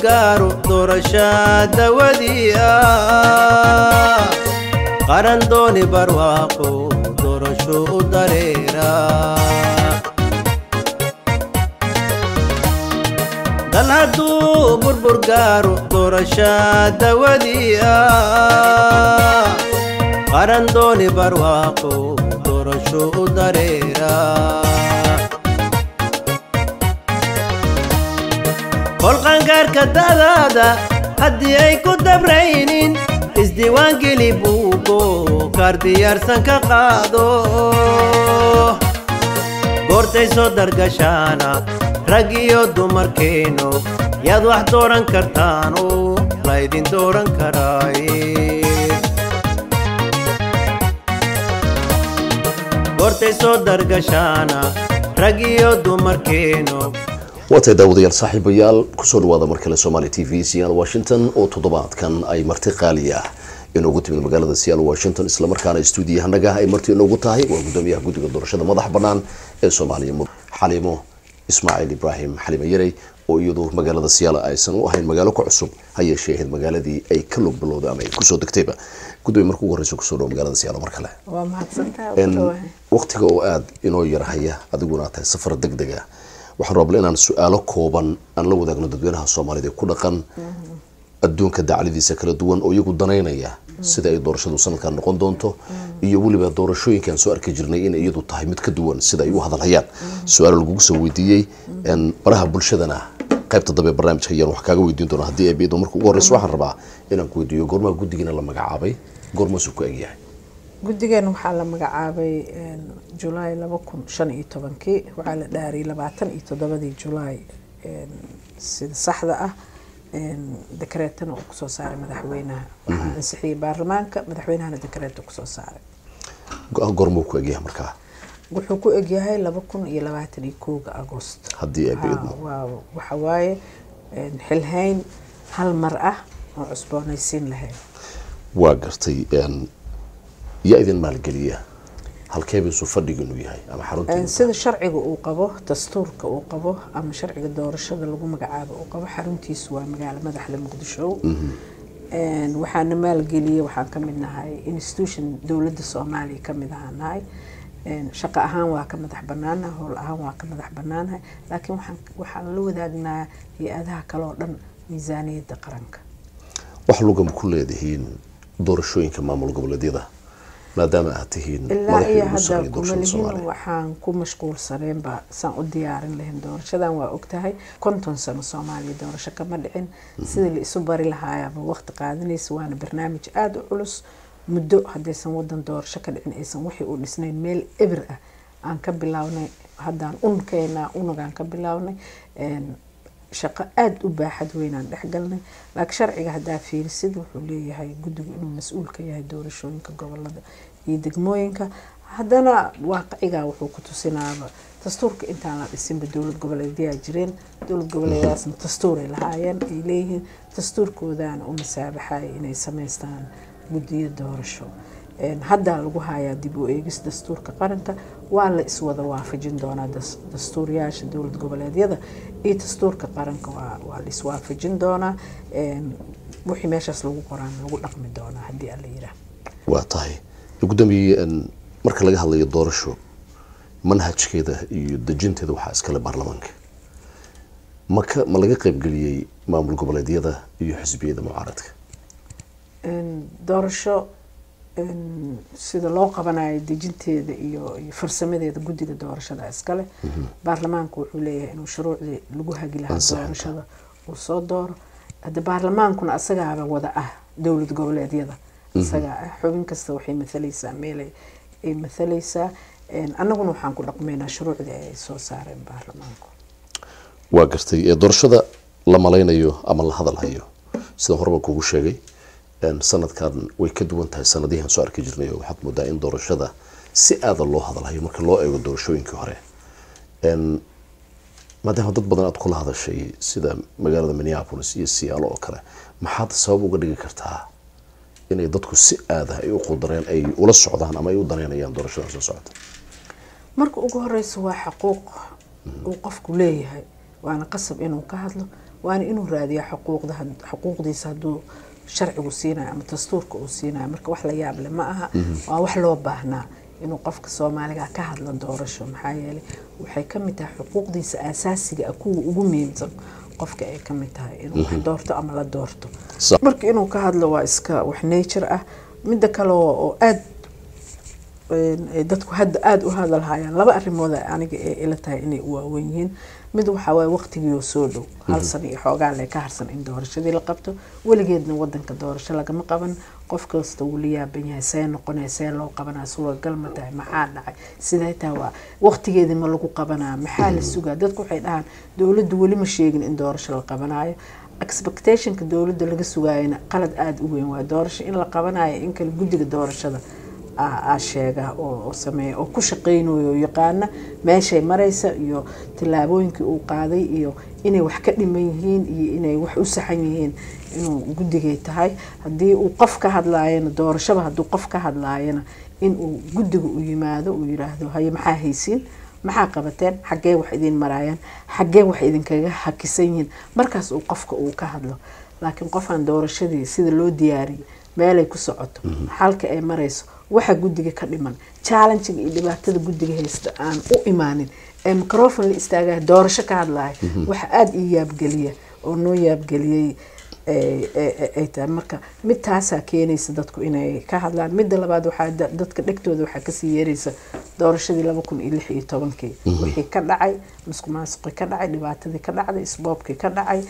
gaaro doorasha dawadii ah qaran dooni barwaaqo doorasho u dareera dal hadduu burbur gaaro doorasha dawadii ah qaran dooni barwaaqo doorasho u dareera kolqangaarka dadaada haddii ay ku dabraynin isdiiwaangeli buugo kaar diyaarsan ka qaado goortay soo dargashaana rag iyo dumarkeenno yaad wax dooran kartaano laydin dooran karaaye goortay soo dargashaana rag iyo dumarkeenno waatay daawadayaal saaxiibayaal kusoo dhawaada mar kale somaali t v siyaal washington oo toddobaadkan ay marti qaali ah inoogu timid magaalada siyaal washington islamarkaana stuudiyahanaga ay marti inoogu tahay waa gudoomiyaha guddiga doorashada madax bannaan ee soomaaliya xaliimo ismaaciil ibraahim xalimo yarey oo iyadu magaalada siyaal aysan u ahayn magaalo ka cusub ha yeeshee ahayd magaaladii ay ka log bilowday ama ay kusoo degtayba gudoomiye marka ugu horreysa kusoo dhawo magaalada siyaal mar kale waa mahadsantahay waqtiga oo aada inoo yarhaya adiguna tahay safar deg deg ah waxaan rabla inaan su-aalo kooban aan la wadaagno dadweynaha soomaalida ee ku dhaqan adduunka dacladiisa kala duwan oo iyagu danaynaya sida ay doorashadu sanadkan noqon doonto iyo weliba doorashooyinkaan soo arki jirnay in iyadu tahay mid ka duwan sida ay u hadalhayaan su-aalo lagugu soo weydiiyey baraha bulshadana qaybta dambe barnaamijka ayaan wax kaaga weydiin doona haddii ay biyado marka ugu horreysa waxaan rabaa inaan ku weydiiyo goormaa guddigiina la magacaabay goormaasuu ku egyahay guddigeena waxaa la magacaabay julaay laba kun shan iyo tobankii waxaa la dhaariyay labaatan iyo toddobadii julaay sida saxda ah dekareetana uu kusoo saaray madaxweynaha waxaa ansixiyey baarlamaanka madaxweynahana dekareeta kusoo saaray goormuu ku egyahay markaa wuxuu ku egyahay laba kun iyo labaatan iyo kowga agost haddii ay biyadmo waxa waaye xilhayn hal mar ah oo cusboonaysiin lahayd waa gartay yaa idin maalgeliya halkeebiisu fadhigiinu yahay ama xaruntii sida sharciga uu qabo dastuurka uu qabo ama sharciga doorashada lagu magacaabo uu qabo xaruntiisu waa magaalo madaxda muqdisho waxaana maalgeliyay waxaan ka mid nahay institution dowladda soomaaliya ka mid ahaa nahay shaqo ahaan waa ka madax banaanaha howl ahaan waa ka madax banaanahay laakiin waxaan la wadaagnaa hay-adaha kale oo dhan miisaaniyadda qaranka wax lugama ku leedihiin doorashooyinka maamul goboleedyada maadaama aad tihiin ilaa iyo hadda kuma lihin waxaan ku mashquulsaneenba saan u diyaarin lahayn doorashadan waa ogtahay konton sano soomaaliya doorasho kama dhicin sidii la isu bari lahaayaaba waqti qaadanaysa waana barnaamij aada u culus muddo haddaysan wadan doorasho ka dhicin aysan wixii u dhisnayn meel ebir ah aan ka bilownay haddaan unkeena unagaan ka bilownay shaqo aada u baaxad weynaan dhexgalnay laakiin sharciga haddaa fiirisid wuxuu leeyahay guddigu inuu mas-uul ka yahay doorashooyinka gobolada iyo degmooyinka haddana waaqicigaa wuxuu ku tusinaaba dastuurka intaan la dhisinba dowlad goboleedyaa jireen dowlad goboleedaasna dastuuray lahaayeen ay leeyihiin dastuurkoodaana u masaabaxaya inay samaystaan guddiyo doorasho haddaa lagu hayaa dib u eegis dastuurka qaranka waa la iswada waafajin doonaa dastuuryaasha dowlad goboleedyada iyo dastuurka qaranka waa la iswaafajin doonaa wixii meeshaas lagu qoraan lagu dhaqmi doonaa haddii alla yiraa waa tahay gudoomiye marka laga hadlayo doorasho manhajkeeda iyo dejinteeda waxaa iskale baarlamaanka maka ma laga qaybgeliyey maamul goboleedyada iyo xisbiyada mucaaradka doorasho sida loo qabanayo dejinteeda iyo iyo farsamadeeda guddiga doorashada iskale baarlamaanku wuxuu leeyahay inuu shuruucdii lagu hagi lahaa doorashada uu soo dooro hadda baarlamaankuna asagaaba wada ah dowlad goboleedyada isagaa ah xubin kasta waxay mathalaysaa meelay ay mathalaysaa annaguna waxaan ku dhaqmaynaa shuruucdii ay soo saareen baarlamaanku waa gartay doorashada la malaynayo ama la hadalhayo sida horeba kugu sheegay sanadkan way ka duwan tahay sanadihian soo arki jirnay oo waxaad moodaa in doorashada si aada loo hadalhayo marka loo eego doorashooyinkii hore maadaama dad badan aad kula hadashay sida magaalada minneapolis iyo siyaalo oo kale maxaad sabab uga dhigi kartaa inay dadku si aada ay u qudareen ay ula socdaan ama ay u daneynayaan doorashadan soo socota marka ugu horeysa waa xaquuq uu qofku leeyahay waana qasab inuu ka hadlo waana inuu raadiya xuquuqda xuquuqdiisa hadduu sharcigu siinayo ama dastuurka uu siinayo marka wax la yaab leh ma aha waa wax loo baahnaa inuu qofka soomaaliga ka hadlo doorasho maxaa yeelay waxay ka mid tahay xuquuqdiisa aasaasiga ah kuwa ugu muhiimsan qofka ay ka mid tahay inuu wax doorto ama la doorto marka inuu ka hadlo waa iska wax nature ah midda kale oo aada dadku hadda aada u hadalhayaan laba arimood aniga ee ila tahay inay u waawen yihiin mid waxaa waaye waqtigiioo soo dhow hal sano iyo xoogaa lee ka harsan in doorashadii la qabto weligeedna wadanka doorasho lagama qaban qof kasta wuu la yaaban yahay see noqonaya see loo qabanaa suuragal ma tahay maxaa dhacay siday tahay waa waqtigeedii ma lagu qabanaa maxaa la sugaa dadku waxay dhahaan dowladdu weli ma sheegin in doorasho la qabanayo expectationka dowladda laga sugaayana qalad aada u weyn waa doorasho in la qabanayo in kale guddiga doorashada aa sheega oo sameeya oo ku shaqeynayo oo yaqaana meeshay maraysa iyo tallaabooyinkii uu qaaday iyo inay wax ka dhiman yihiin iyo inay wax u saxan yihiin inuu guddigay tahay haddii uu qof ka hadlaayana doorashaba hadduu qof ka hadlaayana inuu guddiga u yimaado uu yiraahdo haye maxaa haysiin maxaa qabateen xaggee wax idin maraayaan xaggee wax idinkaga hakisan yihiin markaas uu qofka uu ka hadlo laakiin qofaan doorashadii sida loo diyaariyay meelay ku socoto xalka ay marayso waxa guddiga ka dhiman challengiga iyo dhibaatada guddiga haysta aan u imaanin ee microfon la istaagaya doorasho ka hadlaya waxa aada ii yaabgeliya oo noo yaabgeliyey ay tahay marka mid taasaa keenaysa dadku inay ka hadlaan midda labaad waxaa dadka dhegtooda waxaa kasii yeeraysa doorashadii laba kun iyo lix iyo tobankii wixii ka dhacay musku maasuqii ka dhacay dhibaatadii ka dhacday isboobkii ka dhacay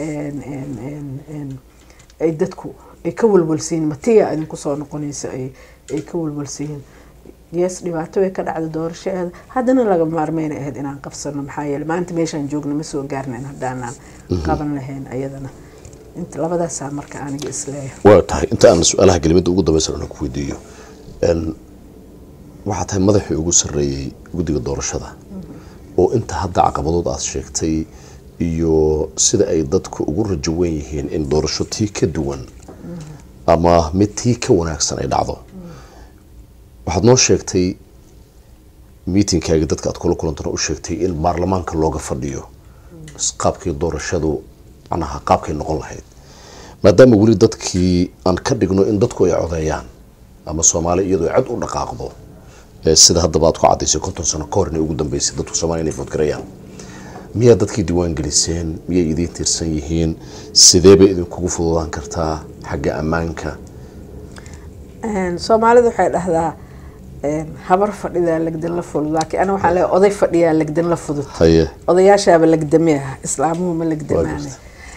ay dadku ay ka walwalsiyiin matiya idinku soo noqonaysa ay ka walwalsiyiin yes dhibaato way ka dhacda doorashaeeda haddana laga maarmeyna ahayd inaan qabsano maxaa yeele maanta meeshaan joogna ma soo gaarnayn haddaanaan qaban lahayn ayadana inta labadaasaa marka aniga isleeyahay waa tahay inta aan su-aalaha kelimada ugu dambeysan aan ku weydiiyo waxaa tahay madaxii ugu sarreeyey guddiga doorashada oo inta hadda caqabadood aad sheegtay iyo sida ay dadku ugu rajo weyn yihiin in doorasho tii ka duwan ama mid tii ka wanaagsan ay dhacdo waxaad noo sheegtay miitinkaagii dadka aad kula kulantana u sheegtay in baarlamaanka looga fadhiyo qaabkii doorashadu macnaha qaabkay noqon lahayd maadaama weli dadkii aan ka dhigno in dadku ay codeeyaan ama soomaali iyadoo cad u dhaqaaqdo sida haddaba aad ku cadaysay konton sano ka hor inay ugu dambeysay dadku soomaaliya inay foodgarayaan miyaa dadkii diiwaan geliseen miyay idiin tiirsan yihiin sidee bay idinkugu fududaan kartaa xagga ammaanka soomaalida waxay dhahdaa habar fadhidaa legdan la fudud laakiin ana waxaan leeyahay oday fadhiyaa legdan la fudud haye odayaashaaba legdame ah islaamuhu ma legdamaane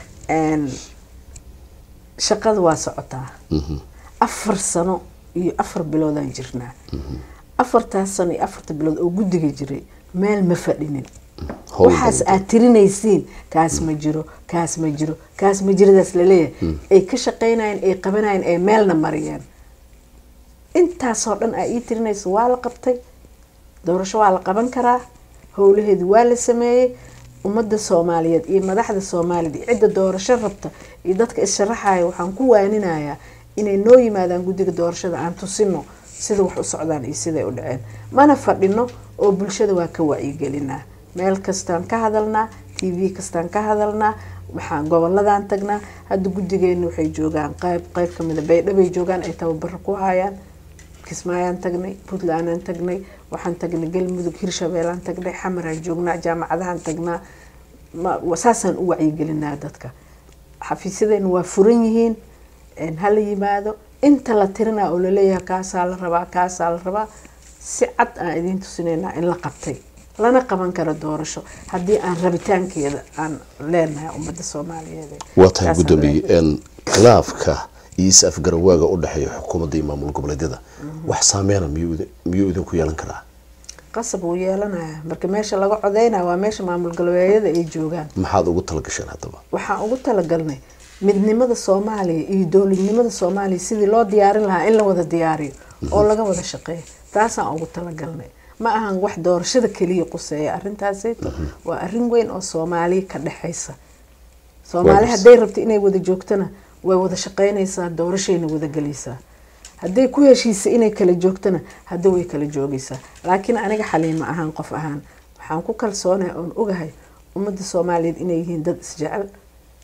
shaqada waa socotaa afar sano iyo afar biloodaan jirnaa afartaas sano iyo afarta bilood oo guddiga jiray meel ma fadhinin waxaas aad tirinaysiin kaas ma jiro kaas ma jiro kaas ma jiradaas laleeyahay ay ka shaqeynayeen ay qabanayeen ay meelna mariyeen intaasoo dhan aa ii tirinaysa waa la qabtay doorasho waa la qaban karaa howlaheedi waa la sameeyey ummadda soomaaliyeed iyo madaxda soomaaliyeed iyo cidda doorasho rabta iyo dadka issharaxaya waxaan ku waaninayaa inay noo yimaadaan guddiga doorashada aan tusino sida wax u socdaan iyo siday u dhaceen mana fadhino oo bulshada waa ka wacyigelinaa meel kastaan ka hadalnaa t v kastaan ka hadalnaa waxaan goboladaan tagnaa hadda guddigeena waxay joogaan qayb qayb kamida baydhabay joogaan ay tababaro ku hayaan kismaayaan tagnay puntlandaan tagnay waxaan tagnay galmudug hirshabeelaan tagnay xamaraan joognaa jaamacadahaan tagnaa saasaan u wacyigelinaa dadka xafiisyadeena waa furan yihiin hala yimaado inta la tirinaa oo laleeyahay kaasaa la rabaa kaasaa la rabaa si cad aan idiin tusinaynaa in la qabtay lana qaban karo doorasho haddii aan rabitaankeeda aan leenahay ummadda soomaaliyeed waa tahay guddoomiye khilaafka iyo is-afgarawaaga u dhexeeya xukuumadda iyo maamul goboleedyada wax saameyna miyuu idinku yeelan karaa qasab wuu yeelanaya marka meesha laga codeynaya waa meesha maamul galbeedyada ay joogaan maxaad ugu talagasheen haddaba waxaan ugu talagalnay midnimada soomaaliya iyo dowladnimada soomaaliya sidii loo diyaarin lahaa in la wada diyaariyo oo laga wada shaqeeyo taasaan ugu talagalnay ma ahan wax doorashada keliya quseeya arrintaasayto waa arrin weyn oo soomaaliya ka dhexaysa soomaali hadday rabto inay wada joogtana way wada shaqeynaysaa doorashayna wada gelaysaa hadday ku heshiisa inay kala joogtana hadda way kala joogaysaa laakiin aniga xaliima ahaan qof ahaan waxaan ku kalsoonahay oon ogahay ummadda soomaaliyeed inay yihiin dad isjecel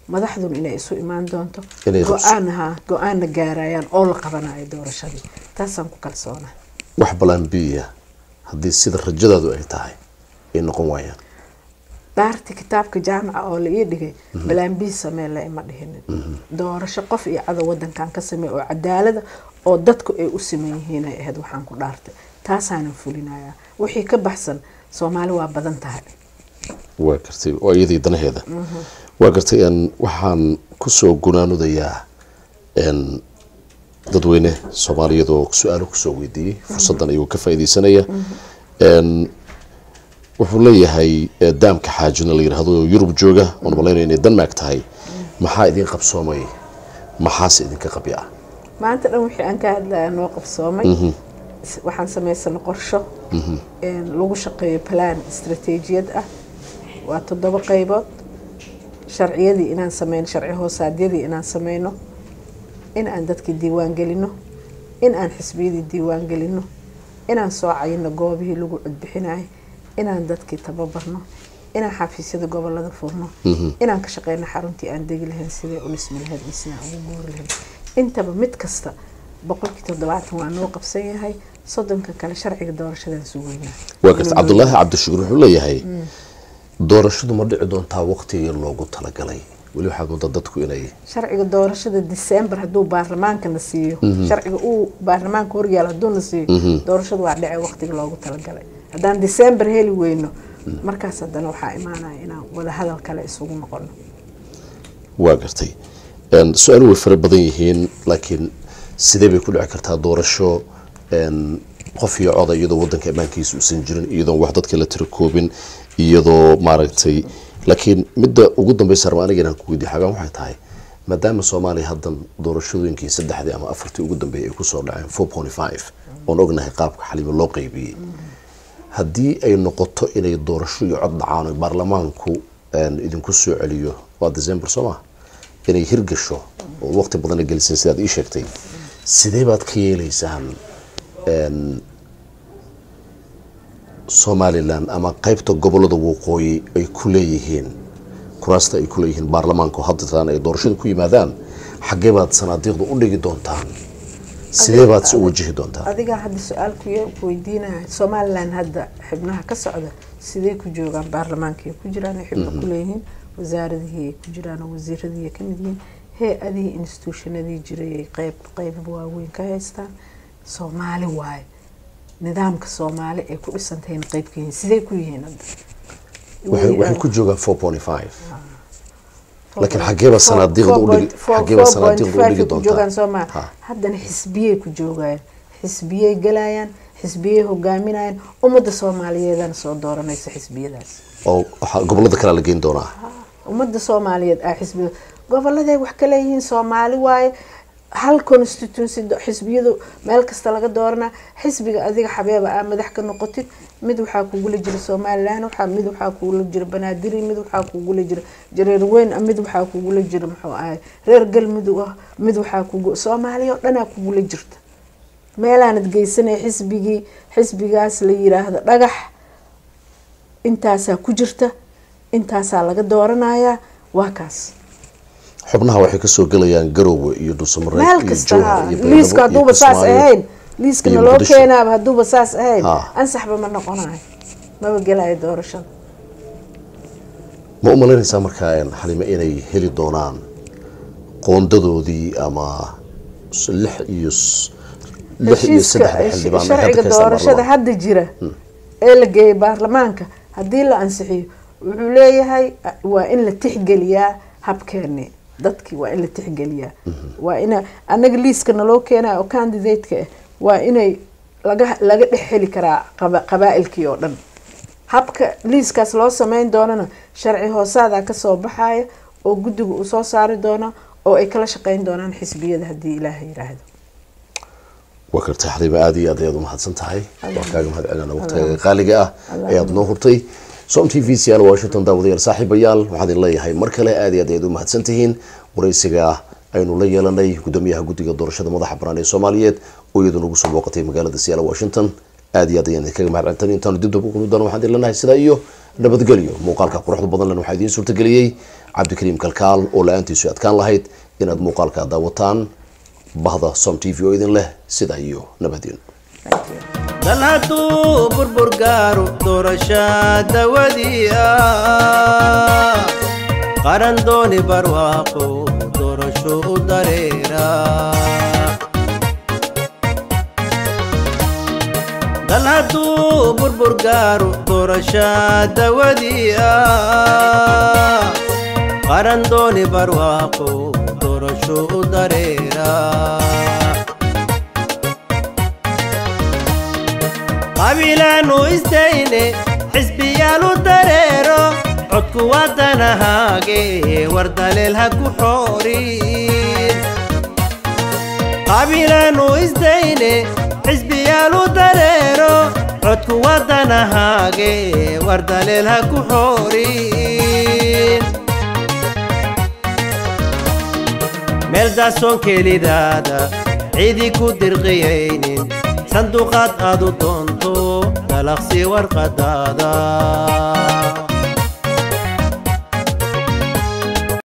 madaxdun inay isu imaan doonto Inay qabso- go-aan ha go-aanna gaarayaan oo la qabanayo doorashadii taasaan ku kalsoona wax balaan biya haddii sida rajadaadu ay tahay ay noqon waayaan dhaarti kitaabka jaamaca oo la ii dhigay balaambii samee la ima dhihinin doorasho qof iyo cadow wadankan ka samey oo cadaalada oo dadku ay u siman yihiin ay ahayd waxaan ku dhaartay taasaanan fulinayaa wixii ka baxsan soomaali waa badan tahay waa gartay waa iyadii danaheeda waa gartay n waxaan kusoo gunaanudayaa n dadweyne soomaaliyeed oo su-aalo kusoo weydiiyey fursadan ayuu ka faaideysanaya n wuxuu leeyahay eh, daamka xaajina la yidhaahdo oo yurub jooga oon malaynayo inay denmark tahay maxaa idin qabsoomay maxaase idinka qabya ah maanta dhan wixii aan ka hadlaya noo qabsoomay S- waxaan samaysana qorsho een, lagu shaqeeyo plan istaraatiijiyad ah waa toddoba qaybood sharciyadii inaan sameyno sharci hoosaadyadii inaan sameyno in aan dadkii diiwaan gelino in aan xisbiyadii diiwaan gelino inaan soo cayino goobihii lagu codbixinayo inaan dadkii tababarno inaan xafiisyada gobolada furno inaan ka shaqeyno xaruntii aan degi lahayn sidee u dhismi lahayd iyo sidaan ugu guuri lahayd intaba mid kasta boqolkii toddobaatan waa noo qabsan yahay soddonka kale sharciga doorashadan sugeynaa waa gartay cabdulaahi cabdishukuur wuxuu leeyahay doorashadu ma dhici doontaa waqtigii loogu talagalay weli waxaad moodaa dadku inay sharciga doorashada december hadduu baarlamaanka na siiyo sharciga uu baarlamaanka horyaalo hadduu na siiyo doorashadu waa dhece waqtiga loogu talagalay haddaan december heli weyno markaas haddana waxaa imaanaya inaan wadahadal kale isugu noqono waa gartay n su-aalo way fara badan yihiin laakiin sidee bay ku dhici kartaa doorasho n qof iyo coda iyadoo wadanka ammaankiisa uusan jirin iyadoon wax dadka la tira koobin iyadoo maaragtay laakiin midda ugu dambeysa raba aniga inaan ku weydiiyo xagaan waxay tahay maadaama soomaaliya haddan doorashooyinkii saddexdii ama afartii ugu dambeeyay ay kusoo dhaceen four point five oon ognahay qaabka xaliimo loo qeybiyey haddii ay noqoto inay doorasho iyo cod dhacaan oo baarlamaanku n idinku soo celiyo waa december soo ma inay hirgasho oo waqti badana geliseen sidaad ii sheegtay sidee baad ka yeeleysaan n somalilan ama qeybta gobolada waqooyi ay ku leeyihiin kuraasta ay ku leeyihiin baarlamaanka oo haddataan ay doorashada ku yimaadaan xaggee baad sanaadiiqda u dhigi doontaan sidee baad se u wajihi doontaan adigaa hadda su-aal ku- ku weydiinaya somalilan hadda xibnaha ka socda sidee ku joogaan baarlamaankii ku jiraan ay xibno ku leeyihiin wasaaradihii ay ku jiraan oo wasiiradii ay kamid yihiin hay-adihii institutionadii jiray ay qeyb qeyb waaweyn ka haystaan soomaali waaye nidaamka soomaali ay ku dhisantahayna qeyb ka yihiin sidee ku yihiin hadda waxay waxay ku joogaan four point five laakiin xageeba sanaadiiqda u dhigi xageeba sanaadiiqda u dhigi joogaan doontaan soomaa Ha. haddana xisbiyey ku joogayaan xisbiyey galayaan xisbiyey hogaaminayaan ummadda soomaaliyeedana soo dooranaysa xisbiyadaas oo waxaa gobolada kale la geyn doonaa ummadda soomaaliyeed ah xisbiya goboladay wax ka leeyihiin soomaali waaye hal constituency do- xisbiyadu meel kasta laga dooranaa xisbiga adiga xabeeba ah madax ka noqotid mid waxaa kugula jira somalilan waxaa mid waxaa kugula jira banaadiri mid waxaa kugula jira jareer weyn ah mid waxaa kugula jira muxuu ahay reer galmudug ah mid waxaa kugu soomaaliya oo dhanaa kugula jirta meelaanad geysanaya xisbigii xisbigaas la yiraahdo dhagax intaasaa ku jirta intaasaa laga dooranayaa waa kaas xubnaha waxay kasoo gelayaan garowe iyo dhuusamareeb meel iyo kasta jowhar ha iyo Beledweyne liiska iyo hadduuba saas Kismaayo. ahayn liiskana iyo loo Muqdisho. keenaaba hadduuba saas ahayn Ha. ansaxba ma noqonayo maba gelayo doorashada ma u malaynaysaa markaa een, xalime inay heli doonaan qoondadoodii ama s- lix iyo s- lix iyo heshiiska saddex xildhibaan ay hadda sharciga ka haystaan doorashada baarlamaanka. hadda jira ee la geeyay baarlamaanka haddii la ansixiyo wuxuu leeyahay a- waa in la tixgeliyaa habkeeni dadkii waa in la tixgeliyaa waa ina anaga liiska naloo keenayo oo candidateka ah waa inay laga laga dhex heli karaa qaba- qabaa'ilkii oo dhan habka liiskaas loo sameyn doonana sharci hoosaadaa kasoo baxaya oo guddiga uu soo saari doono oo ay kala shaqeyn doonaan xisbiyada haddii ilaaha yiraahdo waa kartay xaliime aada iyo aad ayaad umahadsan tahay waan kaaga mahad celina waqtiga qaaliga ah ayaad noo hurtay som t v siyaal washington daawadayaal saaxiibayaal waxaan idin leeyahay mar kale aad iyo aad ayaad umahadsan tihiin waraysiga aynu la yeelanay gudoomiyaha guddiga doorashada madaxa banaan ee soomaaliyeed oo iyadu nagu soo booqatay magaalada siyaal washington aad iyo aad ayaan idinkaga mahadcelintan intaanu dib daba kulmi doono waxaan idin leenahay sidaa iyo nabadgelyo muuqaalka quruxda badan len waxaa idiin suurtageliyey cabdikariim kalkaal oo la-aantiisu adkaan lahayd inaad muuqaalka daawataan bahda som t v oo idin leh sidaa iyo nabadgelyo dal hadduu burbur gaaro doorasha dawadii ah qaran dooni barwaaqo doorasho u dareera dal hadduu burbur gaaro doorasha dawadii ah qaran dooni barwaaqo doorasho u dareera qabiilaanu istayne xisbiyaalu dareero codku wadanahaage war daleel ha ku xoorin qabiilaanu istayne xisbiyaalu dareero codku wadanahaage war daleel ha ku xoorin meel daasoon kelidaada ciidii ku dirqiyaynin sanduuqaad aad u doonto dalaqsi warqadaada